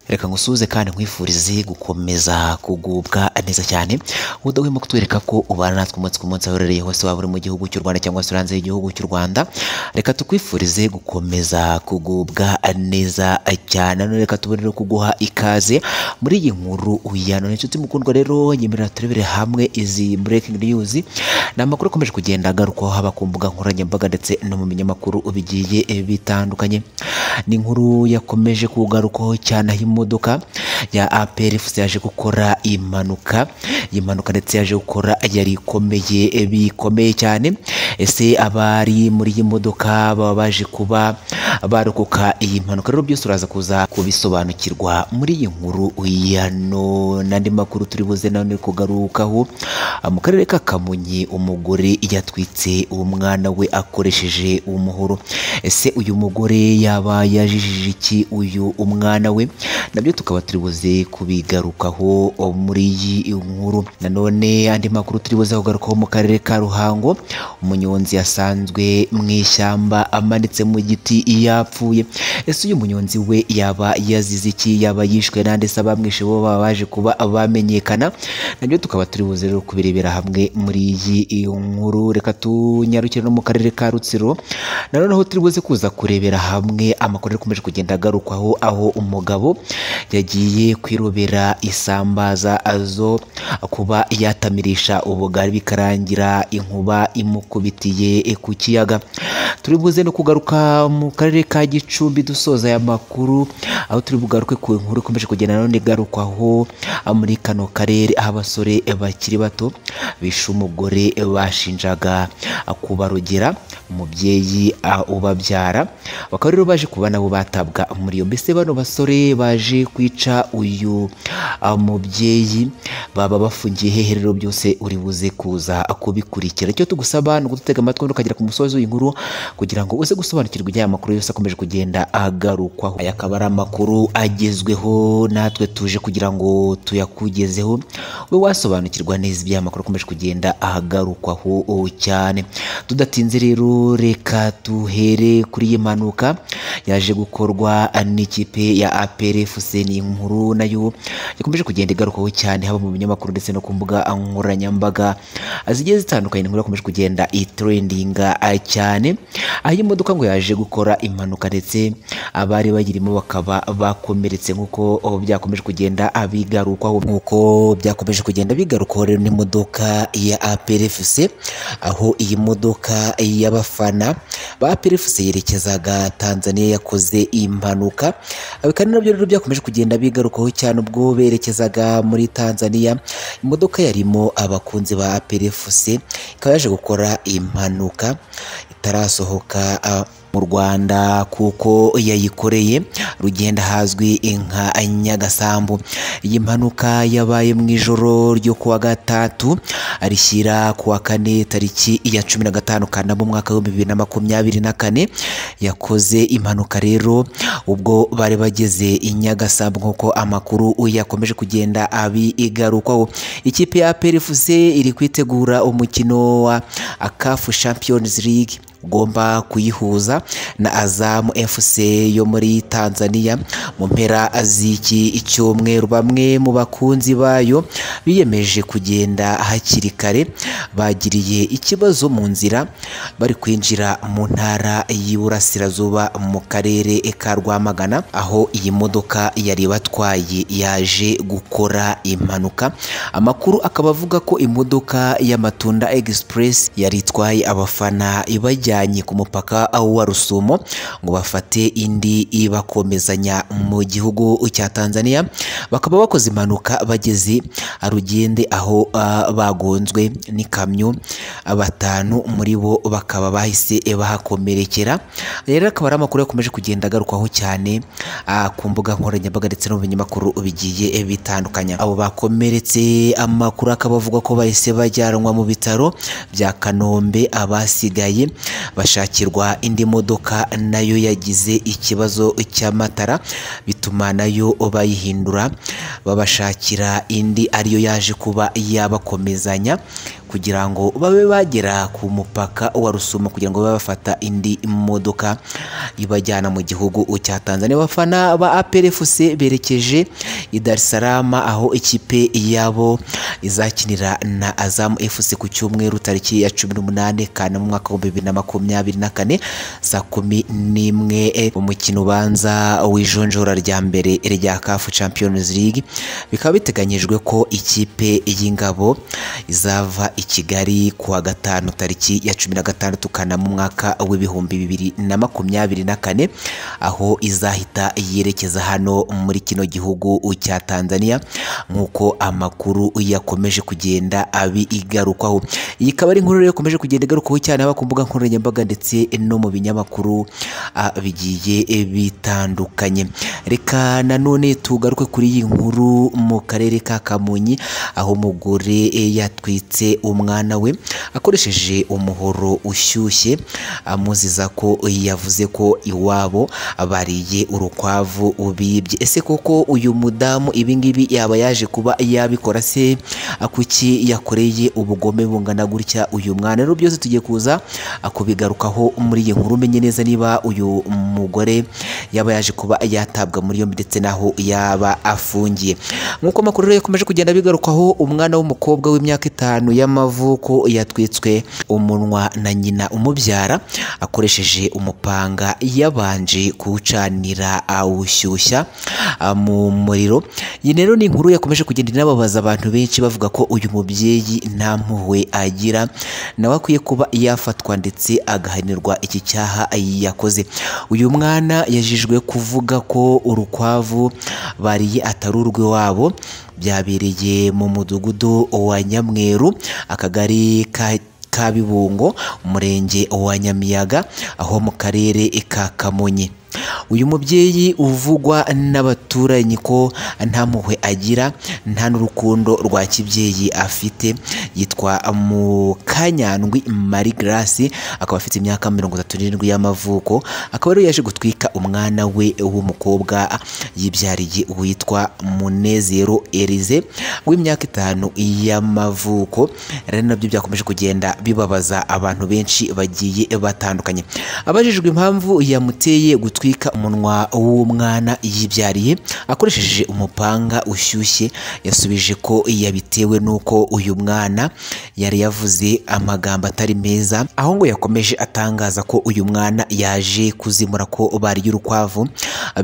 reka ngusuhuze kandi nkwifurize gukomeza kugubwa neza cyane udahwema kutwereka ko ubana natwe umunsi ku munsi aho uherereye hose waba uri mu gihugu cy'u Rwanda cyangwa se uri hanze y'igihugu cy'u Rwanda reka tukwifurize gukomeza kugubwa neza cyane none reka tubone kuguha ikaze muri iyi nkuru ya none inshuti mukundwa rero nyemerera turebere hamwe izi breaking news ni amakuru akomeje kugenda agarukwaho haba ku mbuga nkoranyambaga ndetse no mu binyamakuru bigiye bitandukanye ni inkuru yakomeje kugarukwaho cyane aho imodoka ya APR FC yaje gukora impanuka impanuka ndetse yaje gukora yari ikomeye bikomeye cyane ese abari muri iyi modoka baba baje kuba barokoka iyi mpanuka rero byose uraza kuza kubisobanukirwa muri iyi nkuru ya none n'andi makuru turi buze nanone kugarukaho mu karere ka Kamonyi umugore yatwitse umwana we akoresheje umuhoro ese uyu mugore yaba yajijije iki uyu umwana we nabyo tukaba turi buze kubigarukaho muri iyi nkuru nanone andi makuru turi buze kugarukaho mu karere ka Ruhango umunyonzi yasanzwe mu ishyamba amanitse mu giti yapfuye ese uyu munyonzi we yaba yazize iki yaba yishwe nande se abamwishe bo baba baje kuba bamenyekana nabyo tukaba turi buze rero kubirebera hamwe muri iyi nkuru reka tunyarukire no mu karere ka Rutsiro nanone aho turi buze kuza kurebera hamwe amakuru akomeje kugenda agarukwaho aho umugabo yagiye kwirobera isambaza azo kuba yatamirisha ubugari bikarangira inkuba imukubitiye ku kiyaga turi buze no kugaruka mu karere ka Gicumbi dusoza aya makuru aho turi bugaruke ku nkuru ikomeje kugenda nanone igarukwaho muri kano karere aho abasore bakiri bato bishe umugore bashinjaga kubarogera umubyeyi a- ubabyara bakaba rero baje kuba nabo batabwa muri yombi ese bano basore baje kwica uyu a, mubyeyi baba bafungiye hehe rero byose uri buze kuza kubikurikira icyo tugusaba ni ugutega amatwi ukagera ku musozi w'inkuru kugira ngo uze gusobanukirwa iby'aya makuru yose akomeje kugenda agarukwaho aya akaba ari amakuru agezweho natwe tuje kugira ngo tuyakugezeho we wasobanukirwa neza iby'aya makuru akomeje kugenda agarukwaho oh, cyane tudatinze rero reka tuhere kuri iyi mpanuka yaje gukorwa n'ikipe ya APR FC ni inkuru nayo yakomeje kugenda igarukaho cyane haba mu binyamakuru ndetse no ku mbuga nkoranyambaga zigiye zitandukanye inkuru yakomeje kugenda itrendinga ah, cyane aho iyi modoka ngo yaje gukora impanuka ndetse abari bayirimo bakaba bakomeretse nk'uko oh, byakomeje kugenda abigarukwaho nk'uko byakomeje kugenda bigarukwaho rero n'imodoka ya APR FC aho iyi modoka y'abafana ba APR FC yerekezaga Tanzania yakoze impanuka kandi nabyo rero byakomeje kugenda bigarukaho cyane ubwo berekezaga muri Tanzania imodoka yarimo abakunzi ba APR FC ikaba yaje gukora impanuka itarasohoka ah, mu Rwanda kuko yayikoreye rugenda hazwi inka Nyagasambu iyi mpanuka yabaye mu ijoro ryo kuwa gatatu rishyira kuwa kane tariki ya cumi na gatanu Kanama umwaka w'ibihumbi bibiri na makumyabiri na kane yakoze impanuka rero ubwo bari bageze i Nyagasambu nk'uko amakuru yakomeje kugenda abigarukwaho ikipe ya APR FC iri kwitegura umukino wa CAF Champions League ugomba kuyihuza na Azam FC yo muri Tanzania mu mpera z'iki cyumweru bamwe mu bakunzi bayo biyemeje kugenda hakiri kare bagiriye ikibazo mu nzira bari kwinjira mu ntara y'Iburasirazuba mu karere ka Rwamagana aho iyi modoka yari batwaye yaje gukora impanuka amakuru akaba avuga ko imodoka y'Amatunda Express yari itwaye abafana ibajya ibajyanye ku mupaka wa Rusumo ngo bafate indi ibakomezanya mu gihugu cya Tanzania bakaba bakoze impanuka bageze arugende aho ah, bagonzwe n'ikamyo batanu muri bo bakaba bahise bahakomerekera rero akaba ari amakuru yakomeje kugenda agarukwaho cyane ah, ku mbuga nkoranyambaga ndetse no mu binyamakuru bigiye bitandukanye abo bakomeretse amakuru akaba avuga ko bahise bajyanwa mu bitaro bya Kanombe abasigaye bashakirwa indi modoka nayo yagize ikibazo cy'amatara bituma nayo bayihindura babashakira indi ariyo yaje kuba yabakomezanya kugira ngo babe bagera ku mupaka wa Rusumo kugira ngo babe bafata indi modoka ibajyana mu gihugu cya Tanzania abafana ba APR FC berekeje i Dar es Salaam aho ikipe yabo izakinira na Azam FC ku cyumweru tariki ya 18 kana mu mwaka wa 2024 saa kumi n'imwe eh, umukino ubanza w'ijonjora rya mbere rya CAF Champions League bikaba biteganyijwe ko ikipe y'ingabo izava i Kigali ku wa gatanu tariki ya 16 kana mu mwaka w'ibihumbi bibiri na makumyabiri na kane aho izahita yerekeza hano muri kino gihugu cya Tanzania nk'uko amakuru yakomeje kugenda abigarukwaho iyi ikaba ari inkuru rero yakomeje kugenda igarukwaho cyane haba ku mbuga nkoranyambaga ndetse no mu binyamakuru ah, bigiye bitandukanye reka nanone tugaruke kuri iyi nkuru mu karere ka Kamonyi aho umugore eh, yatwitse umwana we akoresheje umuhoro ushyushye amuziza ko yavuze ko iwabo bariye urukwavu ubibye ese koko uyu mudamu ibingibi yaba yaje kuba yabikora se kuki yakoreye ubugome bungana gutya uyu mwana rero byose tugiye kuza kubigarukaho muri iyi nkuru umenye neza niba uyu mugore yaba yaje kuba yatabwa muri yombi ndetse n'aho yaba afungiye nk'uko amakuru rero yakomeje kugenda bigarukaho umwana w'umukobwa w'imyaka itanu y'amavuko yatwitswe umunwa na nyina umubyara akoresheje umupanga yabanje kuwucanira awushyushya ah, mu muriro iyi rero ni inkuru yakomeje kugenda inababaza abantu benshi bavuga ko uyu mubyeyi nta mpuhwe agira nawe akwiye kuba yafatwa ndetse agahanirwa iki cyaha yakoze uyu mwana yajijwe kuvuga ko urukwavu bariye atari urw'iwabo byabereye mu mudugudu wa nyamweru akagari ka Kabibungo umurenge wa Nyamiyaga aho mu karere ka Kamonyi uyu mubyeyi uvugwa n'abaturanyi ko nta mpuhwe agira nta n'urukundo rwa kibyeyi afite yitwa Mukanyandwi Marie Grace akaba afite imyaka mirongo itatu n'irindwi y'amavuko akaba rero yaje gutwika umwana we w'umukobwa yibyariye witwa Munezero Elize w'imyaka itanu y'amavuko rero nabyo byakomeje kugenda bibabaza abantu benshi bagiye batandukanye abajijwe impamvu yamuteye gutwika umunwa w'umwana yibyariye akoresheje umupanga ushyushye yasubije ko yabitewe n'uko uyu mwana yari yavuze amagambo atari meza aho ngo yakomeje atangaza ko uyu mwana yaje kuzimura ko barya urukwavu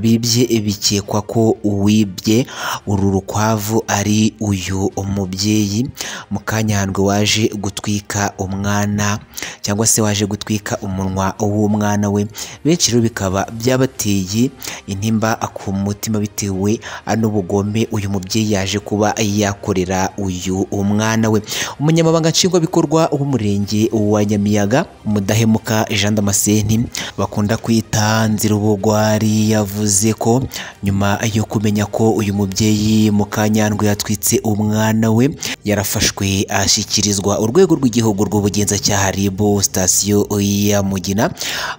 bibye bikekwa ko uwibye uru rukwavu ari uyu mubyeyi mukanyandwe waje gutwika umwana cyangwa se waje gutwika umunwa w'umwana we benshi rero bikaba byabateye intimba ku mutima bitewe n'ubugome uyu mubyeyi yaje kuba yakorera uyu umwana we umunyamabanga nshingwabikorwa w'umurenge wa nyamiyaga mudahemuka jean damascene bakunda kwita nzirubugwari yavuze ko nyuma yo kumenya ko uyu mubyeyi mukanyandwe yatwitse umwana we yarafashwe ashyikirizwa urwego rw'igihugu rw'ubugenzacyaha rib sitasiyo ya mugina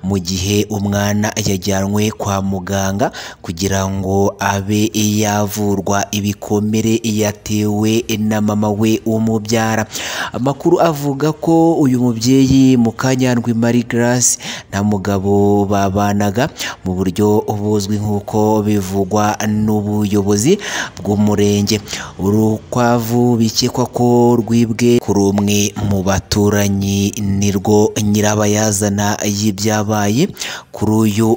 mu gihe umwana yajyanwe kwa muganga kugira ngo abe yavurwa ibikomere yatewe na mama we umubyara amakuru avuga ko uyu mubyeyi mukanyandwi marie grace nta mugabo babanaga mu buryo buzwi nk'uko bivugwa n'ubuyobozi bw'umurenge urukwavu bikekwa ko rwibwe kuri umwe mu baturanyi nirwo nyirabayazana y'ibyabaye kuri uyu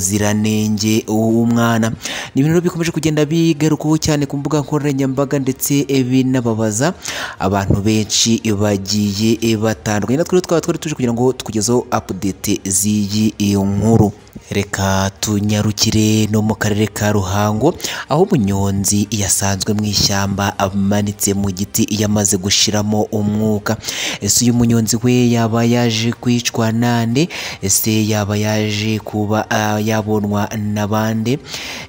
umuziranenge w'umwana ni ibintu bikomeje kugenda bigarukaho cyane ku mbuga nkoranyambaga ndetse binababaza abantu benshi bagiye batandukanye natwe rero twaba twari tuje kugira ngo tukugezeho update z'iyi nkuru reka tunyarukire no mu karere ka ruhango aho umunyonzi yasanzwe mu ishyamba amanitse mu giti yamaze gushiramo umwuka ese uyu munyonzi we yaba yaje kwicwa nande ese yaba yaje kuba ah, yabonwa na bande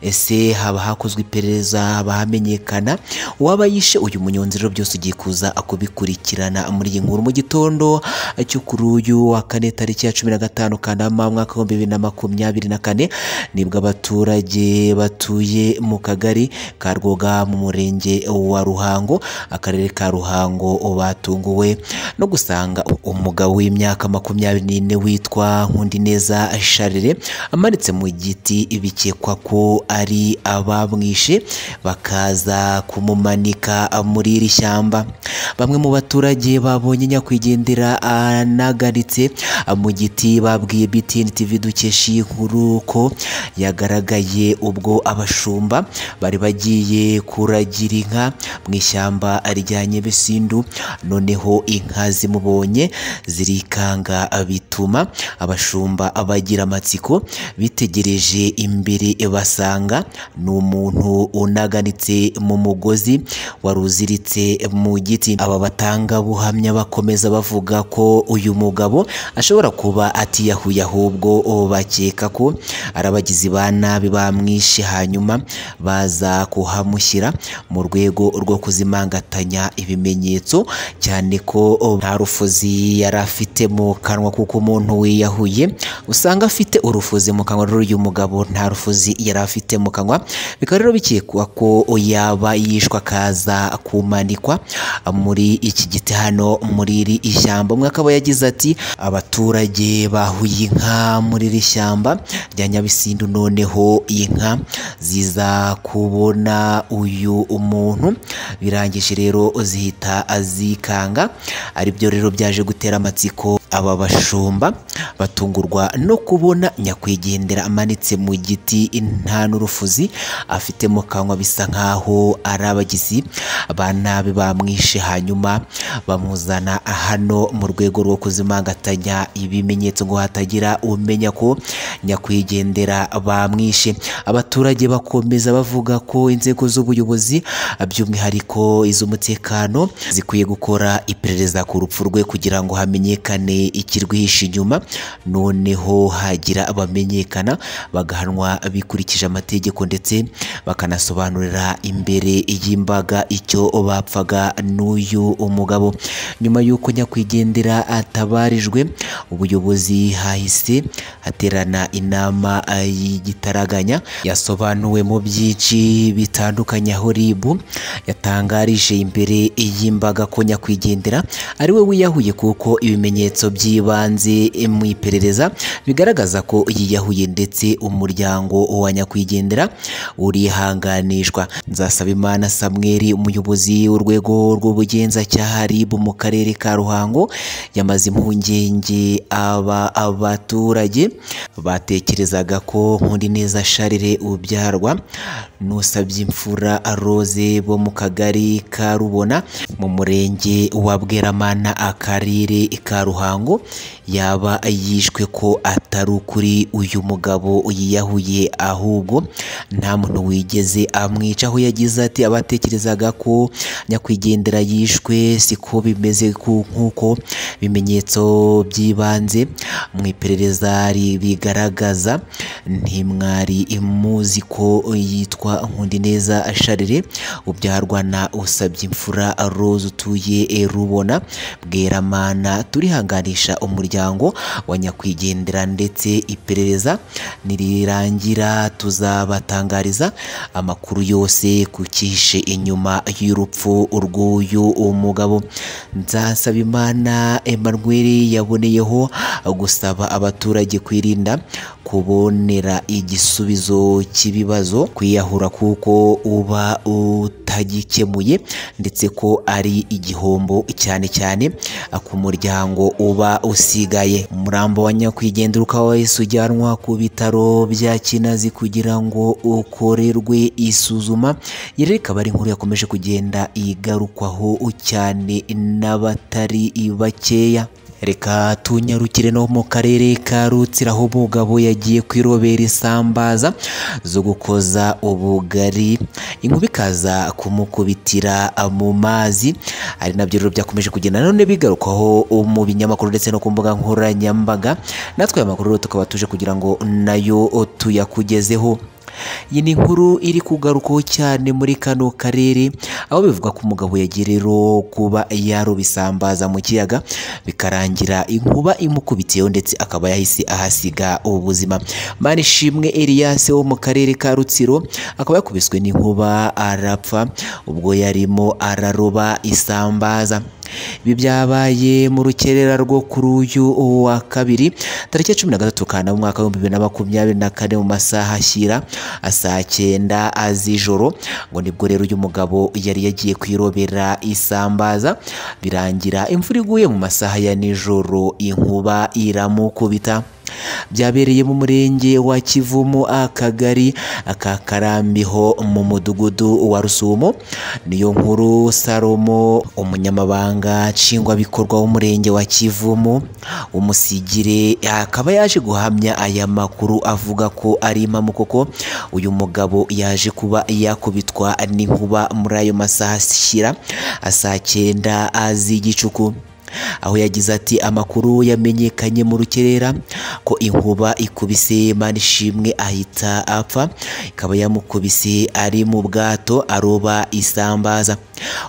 ese haba hakozwe iperereza haba hamenyekana uwaba yishe uyu munyonzi rero byose ugiye kuza akubikurikirana muri iyi nkuru mu gitondo cyo kuri uyu wa kane tariki ya cumi na gatanu kanama mwaka w'ibihumbi bibiri na makumyabiri makumyabiri na kane nibwo abaturage batuye mu kagari ka rwoga mu murenge wa ruhango akarere ka ruhango batunguwe no gusanga umugabo w'imyaka makumyabiri n'ine witwa nkundineza sharire amanitse mu giti bikekwa ko ari abamwishe bakaza kumumanika muri iri shyamba bamwe mu baturage babonye nyakwigendera anagaritse mu giti babwiye BTN TV dukesha iyi nkuru ko yagaragaye ubwo abashumba bari bagiye kuragira inka mu ishyamba rya Nyebesindu noneho inka zimubonye zirikanga bituma abashumba bagira amatsiko bitegereje imbere basanga ni umuntu unaganitse mu mugozi wari uziritse mu giti aba batangabuhamya bakomeza bavuga ko uyu mugabo ashobora kuba atiyahuye ahubwo bakeka ko ari abagizi ba nabi bamwishe hanyuma baza kuhamushyira mu rwego rwo kuzimangatanya ibimenyetso cyane ko nta rufuzi yari afite mu kanwa kuko umuntu wiyahuye usanga afite urufuzi mu kanwa rero uyu mugabo nta rufuzi yari afite mu kanwa bikaba rero bikekwa ko yaba yishwe akaza kumanikwa muri iki giti hano muri iri ishyamba umwe akaba yagize ati abaturage bahuye inka muri iri shyamba rya nyabisindu noneho inka ziza kubona uyu umuntu birangije rero zihita zikanga aribyo rero byaje gutera amatsiko aba bashumba batungurwa no kubona nyakwigendera amanitse mu giti nta n'urufuzi afite mu kanwa bisa nkaho ari abagizi ba nabi bamwishe hanyuma bamuzana hano mu rwego rwo kuzimangatanya ibimenyetso ngo hatagira umenya ko nyakwigendera bamwishe abaturage bakomeza bavuga ko inzego z'ubuyobozi by'umwihariko iz'umutekano zikwiye gukora iperereza ku rupfu rwe kugira ngo hamenyekane ikirwihishe inyuma noneho hagira abamenyekana bagahanwa bikurikije amategeko ndetse bakanasobanurira imbere y'imbaga icyo bapfaga n'uyu umugabo nyuma y'uko nyakwigendera atabarijwe ubuyobozi hahise haterana inama y'igitaraganya yasobanuwe mu byinshi bitandukanye aho RIB yatangarije imbere y'imbaga ko nyakwigendera ariwe wiyahuye kuko ibimenyetso by'ibanze mu iperereza bigaragaza ko yiyahuye ndetse umuryango wa nyakwigendera urihanganishwa Nzasabimana Samuel umuyobozi w'urwego rw'ubugenzacyaha RIB mu karere ka Ruhango yamaze impungenge aba abaturage batekerezaga ko Nkundineza Charire ubyarwa n'usabye imfura Rose bo mu kagari ka Rubona mu murenge wa Bweramana akarere ka Ruhango yaba yishwe ko atari ukuri uyu mugabo yiyahuye ahubwo nta muntu wigeze amwica aho yagize ati abatekerezaga ko nyakwigendera yishwe siko bimeze ku- nk'uko bimenyetso by'ibanze mu iperereza ri- bigaragaza ntimwari muzi ko yitwa Nkundineza Charire ubyarwa na usabye imfura Rose utuye e, Rubona Bweramana turihanganisha umuryango wa nyakwigendera ndetse iperereza nirirangira tuzabatangariza amakuru yose ku cyihishe inyuma y'urupfu rw'uyu umugabo Nzasabimana Emmanuel yaboneyeho gusaba abaturage kwirinda kubonera igisubizo cy'ibibazo kwiyahura kuko uba utagikemuye ndetse ko ari igihombo cyane cyane ku muryango uba usigaye umurambo wa nyakwigendera ukaba wahise ujyanwa ku bitaro bya kinazi kugira ngo ukorerwe isuzuma iyi rero ikaba ari inkuru yakomeje kugenda igarukwaho cyane n'abatari bakeya reka tunyarukire no mu karere ka rutsiro aho umugabo yagiye kwirobera isambaza zo gukoza ubugari inkuba ikaza kumukubitira mu mazi ari nabyo rero byakomeje kugenda none bigarukwaho mu binyamakuru ndetse no ku mbuga nkoranyambaga natwe aya makuru rero tukaba tuje kugira ngo nayo tuyakugezeho iyi ni inkuru iri kugarukaho cyane muri kano karere aho bivuga ko umugabo yagiye rero kuba yaroba isambaza mu kiyaga bikarangira inkuba imukubitiyeho ndetse akaba yahise ahasiga ubuzima manishimwe Elias wo mu karere ka Rutsiro akaba yakubiswe n'inkuba arapfa ubwo yarimo araroba isambaza ibi byabaye mu rukerera rwo kuri uyu wa kabiri tariki ya cumi na gatatu kanama mu mwaka w'ibihumbi bibiri na makumyabiri na kane mu masaha ashyira saa cyenda z'ijoro ngo nibwo rero uyu mugabo yari yagiye kwirobera isambaza birangira imvura iguye mu masaha ya nijoro inkuba iramukubita byabereye mu murenge wa kivumu akagari ka karambiho mu mudugudu wa rusumo niyo nkuru salomo umunyamabanga nshingwabikorwa w'umurenge wa kivumu umusigire akaba yaje guhamya aya makuru avuga ko ari koko uyu mugabo yaje kuba yakubitwa n'inkuba muri ayo masaha ashyira saa cyenda z'igicuku aho yagize ati amakuru yamenyekanye mu rukerera ko inkuba ikubise manishimwe ahita apfa ikaba yamukubise ari mu bwato aroba isambaza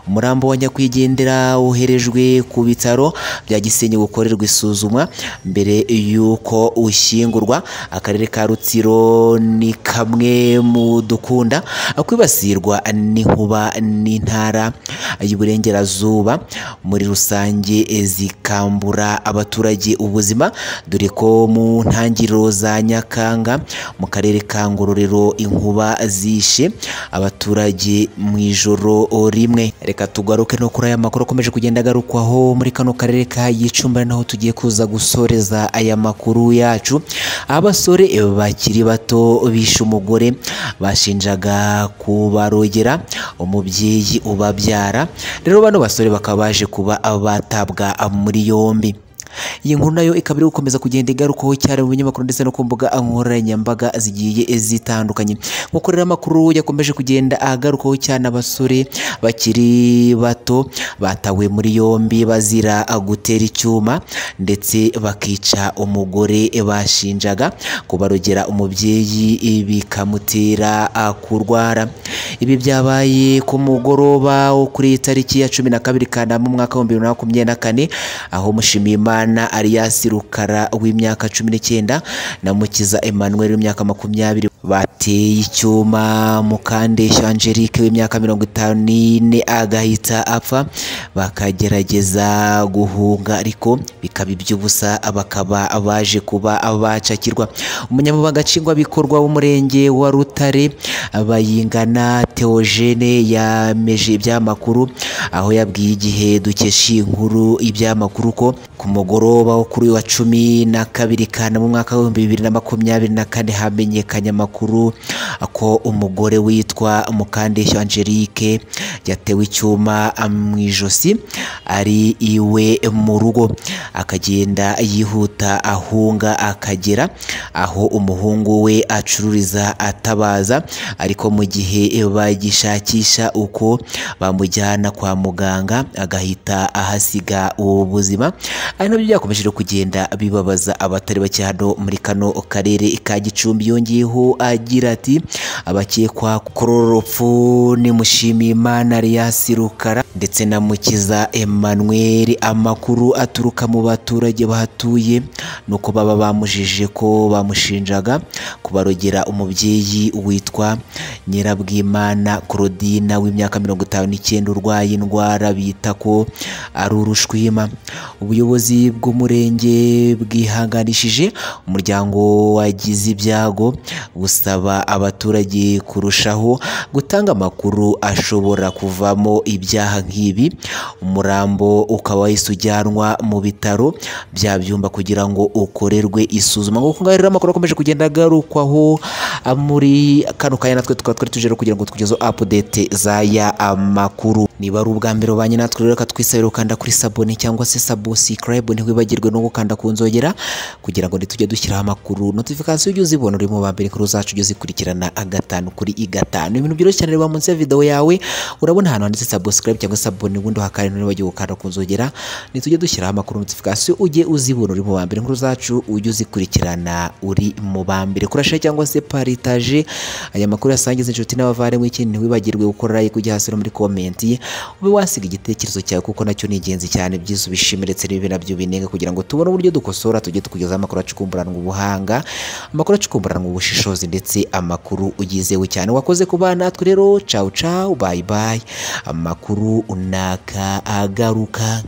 umurambo wa nyakwigendera woherejwe ku bitaro bya gisenyi gukorerwa isuzumwa mbere y'uko ushyingurwa akarere ka rutsiro ni kamwe mu dukunda kwibasirwa n'inkuba n'intara y'uburengerazuba muri rusange zikambura abaturage ubuzima dore ko mu ntangiriro za nyakanga mu karere ka ngororero inkuba zishe abaturage mu ijoro rimwe reka tugaruke no kuri aya makuru akomeje kugenda agarukwaho muri kano karere ka gicumba naho tugiye kuza gusoreza aya makuru yacu abasore bakiri bato bishe umugore bashinjaga kubarogera umubyeyi ubabyara rero bano basore bakaba baje kuba batabwa muri yombi iyi nkuru nayo ikaba iri gukomeza kugenda igarukaho cyane mu binyamakuru ndetse no ku mbuga nkoranyambaga zigiye zitandukanye nk'uko rero amakuru yakomeje kugenda agarukaho cyane abasore bakiri bato batawe muri yombi bazira gutera icyuma ndetse bakica umugore bashinjaga kubarogera umubyeyi bikamutera kurwara ibi byabaye ku mugoroba wo kuri tariki ya cumi na kabiri kanama umwaka w'ibihumbi bibiri na makumyabiri na kane aho mushimiyimana Imana Alias Rukara w'imyaka 19 na Mukiza Emmanuel w'imyaka makumyabiri bateye icyuma Mukandeshya Angelique w'imyaka mirongo itanu n'ine agahita apfa bakagerageza guhunga ariko bikaba iby'ubusa bakaba baje kuba bacakirwa umunyamabanga nshingwabikorwa w'umurenge wa Rutare bayingana Theogene yameje ibyamakuru aho yabwiye igihe dukesha inkuru ibyamakuru ko ku mugoroba wo kuri wa cumi na kabiri kanama umwaka w'ibihumbi bibiri na makumyabiri na kane hamenyekanye amakuru ko umugore witwa mukandeshyo angelique yatewe icyuma mu ijosi ari iwe mu rugo akagenda yihuta ahunga akagera aho umuhungu we acururiza atabaza ariko mu gihe bagishakisha uko bamujyana kwa muganga agahita ahasiga ubu buzima ari nabyo byakomeje kugenda bibabaza abatari bake hano muri kano karere ka gicumbi yongeyeho agira ati abakekwa kuri uru rupfu ni mushimiyimana Alias Rukara ndetse na mukiza Emmanuel amakuru aturuka mu baturage bahatuye nuko baba bamujije ko bamushinjaga kubarogera umubyeyi witwa Nyirabwimana Claudine w'imyaka mirongo itanu n'icyenda urwaye indwara bita ko ari urushwima ubuyobozi bw'umurenge bwihanganishije umuryango wagize ibyago busaba abaturage kurushaho gutanga amakuru ashobora kuvamo ibyaha nk'ibi umurambo ukaba wahise ujyanwa mu bitaro bya byumba kugira ngo ukorerwe isuzuma nk'uko ngaho rero amakuru akomeje kugenda agarukwaho muri kano kanya natwe tukaba twari tuje kugira ngo tukugezeho apudete z'aya amakuru niba ari ubwa mbere ubanye natwe rero katwisabira ukanda kuri sabone cyangwa se sabo sikarayibu ntiwibagirwe no gukanda ku nzogera kugira ngo ntitujye dushyiraho amakuru notifikasiyo ujye uzibona uri mu ba mbere kuri uzacu ujye uzikurikirana gatanu kuri i gatanu ibintu byoroshye cyane reba munsi ya videwo yawe urabona ahantu handitse sabo sikarayibu cyangwa se sabuni ubundi hakari none bagiye gukanda ku nzogera nitujye dushyiraho amakuru notification ujye uzibona uri mu bambere inkuru zacu ujye uzikurikirana uri mu bambere kurasha cyangwa se paritaje aya makuru yasangiza inshuti n'abavandimwe ikindi ntiwibagirwe gukora like ujya hasi no muri komenti ube wasiga igitekerezo cyawe kuko nacyo ni ingenzi cyane byiza ubishime ndetse n'ibi nabyo binenga kugira ngo tubone uburyo dukosora tujye tukugezaho amakuru acukumburanwa ubuhanga amakuru acukumburanwa ubushishozi ndetse amakuru ugizewe cyane wakoze ku bana natwe rero cawu cawu bayi bayi amakuru unaka agaruka